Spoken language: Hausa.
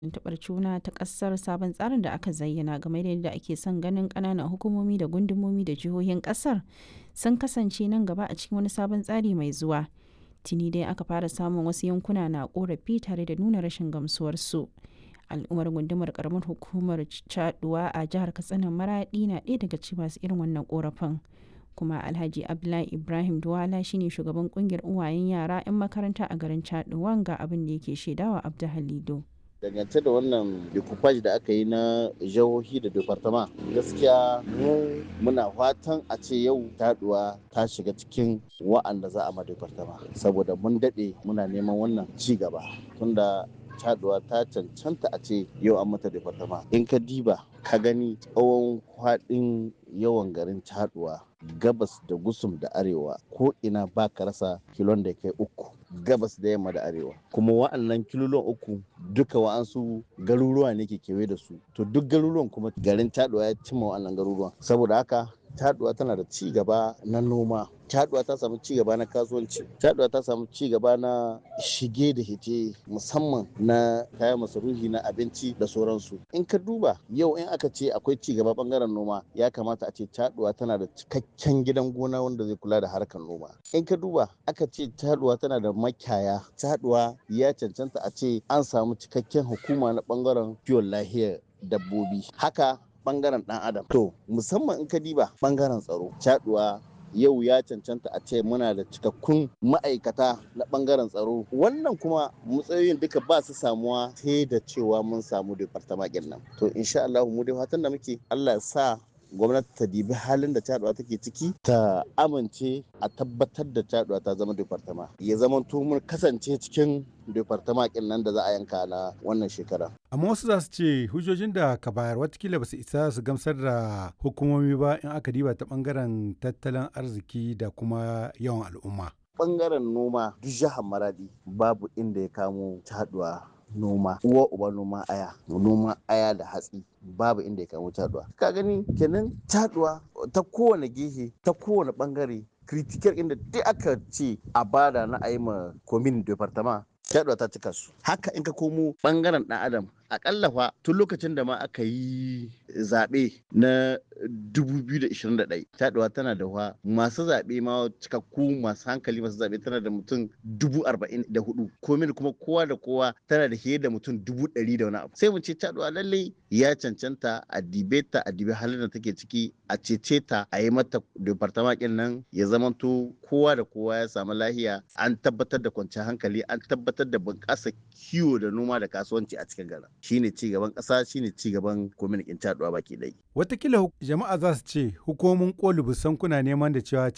tuntuɓar juna ta ƙasar sabon tsarin da aka zayyana game da yadda ake son ganin ƙananan hukumomi da gundumomi da jihohin ƙasar sun kasance nan gaba a cikin wani sabon tsari mai zuwa. Tuni dai aka fara samun wasu yankuna na ƙorafi tare da nuna rashin gamsuwarsu. Al'ummar gundumar ƙaramar hukumar Caɗuwa a jihar Katsina Maraɗi na ɗaya daga cikin masu irin wannan ƙorafin. kuma alhaji abdullahi ibrahim duwala shine shugaban kungiyar uwayen yara 'yan makaranta a garin chaduwan ga abin da yake shaidawa abdu halido dangance da wannan decoupage da aka yi na jihohi da departama gaskiya mu muna fatan a ce yau taduwa ta shiga cikin wa'anda za a ma departama saboda mun daɗe muna neman wannan ci gaba tunda taduwa ta cancanta a ce yau an mata departama in ka diba ka gani tsawon kwaɗin yawan garin taduwa gabas da gusum da arewa ko ina ba ka rasa kilon da kai uku gabas da yamma da arewa kuma wa'annan kilolon uku duka wa'ansu garuruwa ne ke kewaye da su to duk garuruwan kuma garin taduwa ya cimma wa'annan garuruwan saboda haka taduwa tana da ci gaba na noma taduwa ta samu ci gaba na kasuwanci taduwa ta samu ci gaba na shige da hite musamman na kayan masarufi na abinci da sauransu in ka duba yau in aka ce akwai ci gaba bangaren noma ya kamata a ce taduwa tana da cikakken gidan gona wanda zai kula da harkar noma in ka duba aka ce taduwa tana da makiyaya taduwa ya cancanta a ce an samu cikakken hukuma na bangaren kiwon lahiyar dabbobi haka bangaren dan adam to musamman in ka diba bangaren tsaro caduwa yau ya cancanta a ce muna da cikakkun ma'aikata na bangaren tsaro wannan kuma matsayoyin duka ba su samuwa sai da cewa mun samu departamakin nan to insha Allah mu dai fatan da muke Allah ya sa gwamnati ta dibi halin da caduwa take ciki ta amince a tabbatar da caduwa ta zama departama ya zama mun kasance cikin departama kin nan da za a yanka na wannan shekara amma wasu za su ce hujjojin da ka bayar watakila ba su isa su gamsar da hukumomi ba in aka diba ta bangaren tattalin arziki da kuma yawan al'umma bangaren noma duk jihar maradi babu inda ya kamo caduwa noma uwa uba noma aya noma aya da hatsi babu inda ya kamo taduwa ka gani kenan taduwa ta kowane gehe ta kowane bangare kritikar inda duk aka ce a bada na ayi ma komin departama taduwa ta cika su haka in ka komo bangaren dan adam akalla fa tun lokacin da ma aka yi zaɓe na 2021 taɗuwa tana da wa masu zaɓe ma cikakku masu hankali masu zaɓe tana da mutum 44 komin kuma kowa da kowa tana da fiye da mutum 100 da wani abu sai mu ce taɗuwa lallai ya cancanta a dibe ta a dibe halin da take ciki a cece ta a yi mata departamakin nan ya zamanto kowa da kowa ya samu lahiya an tabbatar da kwanciyar hankali an tabbatar da bunƙasa kiwo da noma da kasuwanci a cikin gara shine ci gaban ƙasa shine ci gaban kwamitin caduwa baki ɗaya. Watakila jama'a za su ce hukumomin koli busan kuna neman da cewa